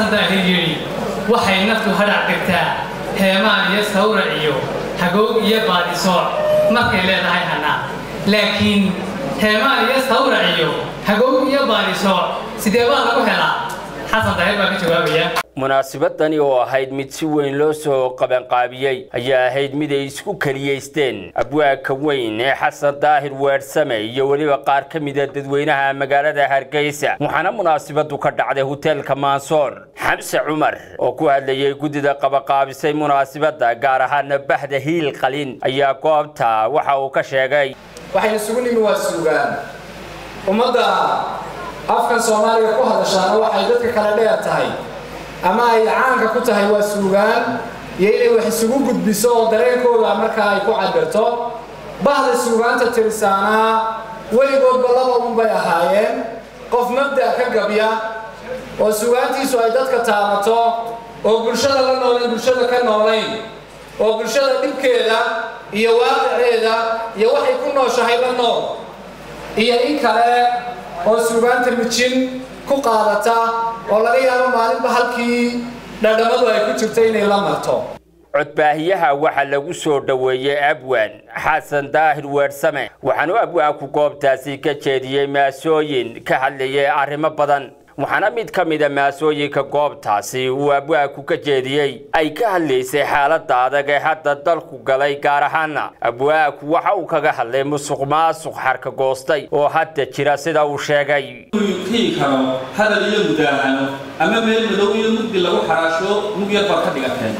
xasan daahir yidhi waxay naftu hadhac dhigtaa heemaan iyo sawrac iyo hagoog iyo baadisooc markay leedahay hannaa laakiin heemaan iyo sawrac iyo hagoog iyo baadisooc sidee baa lagu helaa xasan daahir baa ka jawaabaya munaasabadani oo ahayd mid si weyn loo soo qabanqaabiyey ayaa ahayd mid ay isku keliyaysteen abwaagka weyn ee xasan daahir weersame iyo weliba qaar ka mida dadweynaha magaalada hargeysa waxaana munaasabadu ka dhacday hoteelka maansoor xamse cumar oo ku hadlayay guddida qabanqaabisay munaasabadda gaar ahaana bahda hiil qalin ayaa goobta waxa uu ka sheegay waxaynu isugu nimi waa suugaan ummadda afkan soomaaliga ku hadashaana waxay dadka kale dheer tahay ama ay caanka ku tahay waa suugaan iyo inay wax isugu gudbiso oo dareenkooda markaa ay ku cabirto bahda suugaanta tirisaanaa weligoodba laba unbay ahaayeen qof mabda' ka gabya oo suugaantiisu ay dadka taabato oo bulshada la noolayn bulshada ka noolayn oo bulshada dhibkeeda iyo waaqiceeda iyo waxay ku nooshahay la nool iyo in kale oo suugaanta mijin ku qaadata oo laga yaabo maalinba halkii dhadhamadu ay ku jirto inay la marto codbaahiyaha waxaa lagu soo dhoweeyey abwaan xasan daahir weersame waxaanu abwaanku goobtaasi ka jeediyey maasooyin ka hadlayay arrimo badan waxaana mid ka mida maasooyinka goobtaasi uu abwaanku ka jeediyey ay ka hadlaysay xaaladda adag ee hadda dalku galay gaar ahaana abwaanku waxa uu kaga hadlay musuq maasuq xarka goostay oo hadda jira sida uu sheegay kii karo hadal iyo mudaahano ama meel madow iyo mugdi lagu xaraasho mug yar baad ka dhigateen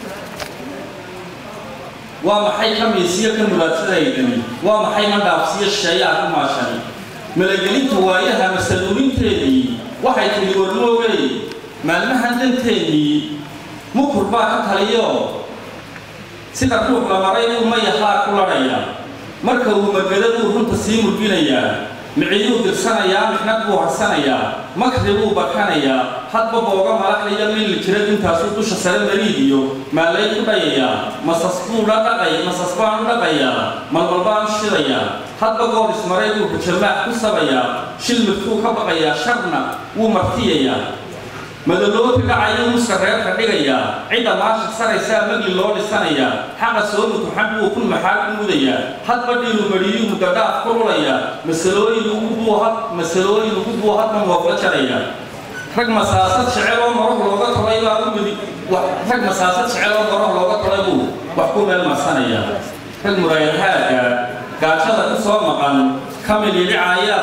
waa maxay kamiisiyo ka muraadsadaydan waa maxay mandhaafsiyo shisheeyaa ku maashani malagelinta waayaha masaluulinteedii waxay tidhi warmoogey maalmahan danteennii mukur baa ka taliyo sida ruux la maray buu mayahaa ku ladhaya marka uu magada buu runta sii murginayaa miciyuu dirsanayaa mixnad buu harsanayaa makri buu barkanayaa hadba booga malaxaya milli jira intaasuu dusha sare mariid iyo maalay ku dhayayaa masas buu la dhaqay masas baan u dhaqayaa malmal baan u shidayaa hadba goor ismaray buu hujamaax ku sabayaa shil mirtuu ka baqayaa sharna wuu martiyayaa madaloobi dhacayuu muska reerka dhigayaa cidda maasha saraysaa magli loo dhisanayaa xaqa soo mutuxan buu kun maxaa ku mudayaa hadba dhiiru mariyuu mudadhaaf ku rulayaa masalooyin ugu buuhad masalooyin ugu buuhadna moofla jaraya rag masaasad jecel oo moroh looga tolay baa u midi rag masaasad jecel oo moroh looga tolay buu wax ku meel marsanaya rag muraayadhaaga gaajada ku soo maqan kamil yidhicaayaa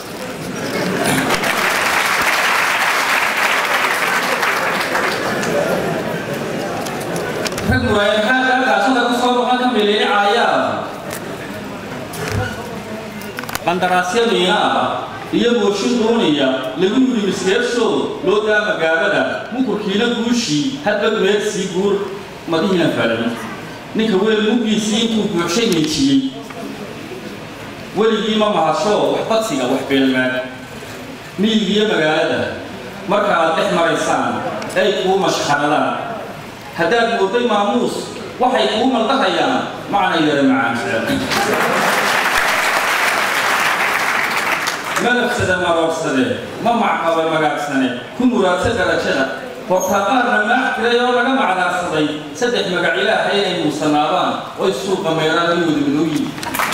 rag muraayadhaaga gaajada ku soo maqan kamil yidhicaayaa qandaraasyo miina ah iyo mooshin doonaya lagu yidhi miskeershow loo daa magaalada mukurkiina guushii hadba meedsii guur madihiina falan ninka weel muggiisii intuu buuxshay meejiyey weligii ma mahasho wax badsiga wax beelmaad miyigiiyo magaalada marka aad dhex maraysaan ay kuu mashxaradaan haddaad mooday maamuus waxay kuu maldahayaan macna yara macaan jecel malabsada maroorsade ma macqaba magaagsane ku muraadsa darajada hortaaqaarna maax tiray oo laga macdaarsaday saddex magac ilaahay inay muusanaadaan oy suuqa meeraan ay wadamadooyin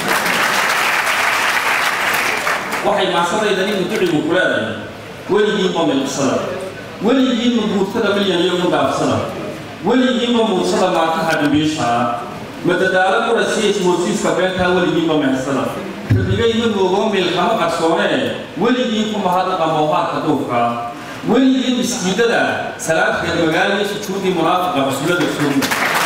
waxay maasadaydani muducigu ku leedahay weligiinba milqsada weligiinba guurtada milyan iyo mudhaafsada weligiinba muursada maantaha dhimbiishaa madadaalo qurasiya ismoodsiiska beentaa weligiinba mehersada rabigayma moogoo meelkama qarsoonee weligii ku mahadnaqa moohaarka duufka weligii miskiidada salaadkeed magaaliyo sujuudii munaafiqa cusulada suuga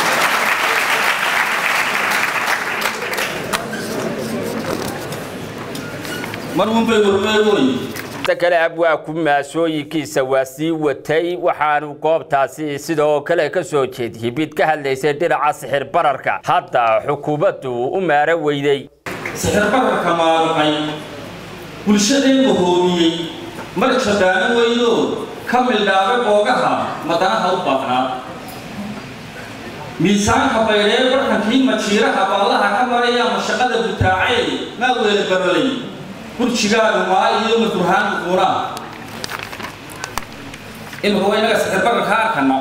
mar unbay warmeegoy inta kale abwaaku maasooyinkiisa waa sii watay waxaanu goobtaasi sidoo kale ka soo jeediyey mid ka hadlaysay dhinaca sixir bararka hadda xukuumaddu u maaro weyday sixir bararka maaluqay bulshadeennu hoomiyey mar jadaano weydo ka mildhaabe boogaha madanaha u baaqnaa miisaanka baydhee barkankii majiiraha baallaha ka maraya mashaqada butaacee maa weele barolay burjigaagu maa iyo madurhaan uquunaa imika waa inaga sixirbarka ka arkana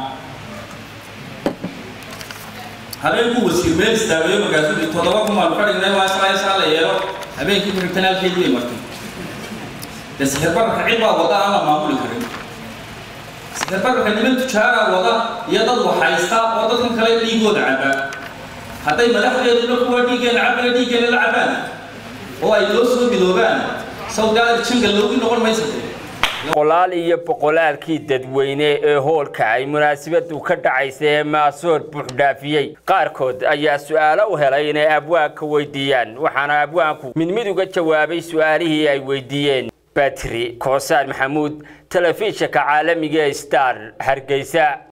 habeenkuu wasiir meel istaagayo markaasuu toddoba kun baanu ka dhignay waa saa saa la yeelo habeenkii ku xigtana halkeedii bay martay dee sixirbarka cid baa wada aan la maamuli karin sixirbarka niman tujaara wada iyo dad waxaysta oo dadkan kale dhiigooda cabaa hadday madaxdeeduna kuwa dhiiggeena cabana dhiiggeena la cabaan oo ay loo soo midoobaan sawdgaada janga loogi noqon maysa boqolaal iyo boqolaalkii dadweyne ee hoolka ay munaasabadu ka dhacaysa ee maasoor buuxdhaafiyey qaarkood ayaa su-aalo u helay inay abwaanka weydiiyaan waxaana abwaanku mid mid uga jawaabay su-aalihii ay weydiiyeen batri koosaan maxamuud telefishinka caalamiga ee star hargeysa